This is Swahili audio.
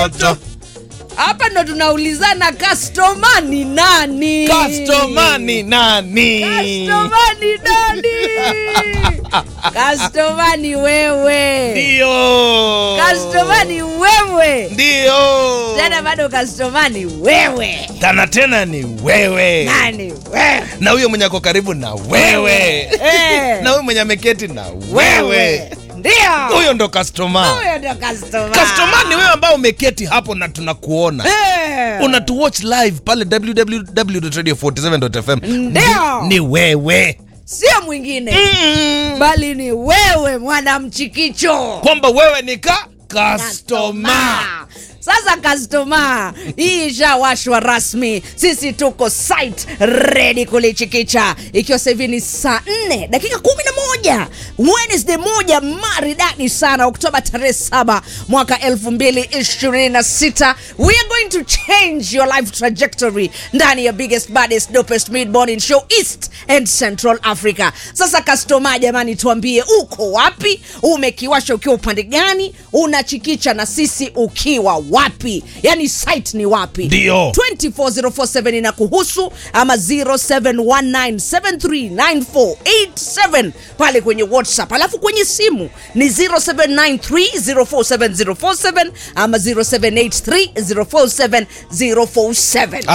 moto hapa ndo tunaulizana customer ni nani customer ni nani Customer ni nani customer ni wewe ndio customer ni wewe ndio tena bado customer ni wewe tana tena ni wewe nani wewe na huyo mwenye ako karibu na wewe Eh. na huyo mwenye ameketi na wewe ndio huyo ndo customer huyo ndo customer customer ni wewe ambao umeketi hapo na tunakuona Eh. unatuwatch live pale www.radio47.fm Ndio. ni, ni wewe sio mwingine bali ni wewe mwanamchikicho kwamba wewe ni ka customer Customer. Sasa customer, hii ishawashwa rasmi. Sisi tuko site ready kulichikicha, ikiwa sasa hivi ni saa 4 dakika 11 Wednesday moja maridadi sana, Oktoba tarehe 7 mwaka 2026. We are going to change your life trajectory ndani ya biggest baddest dopest mid morning show East and Central Africa. Sasa customer, jamani, tuambie uko wapi, umekiwasha ukiwa upande gani, unachikicha na sisi ukiwa wapi, yani site ni wapi? Ndio. 24047 ina kuhusu ama 0719739487 pale kwenye WhatsApp, alafu kwenye simu ni 0793047047 ama 0783047047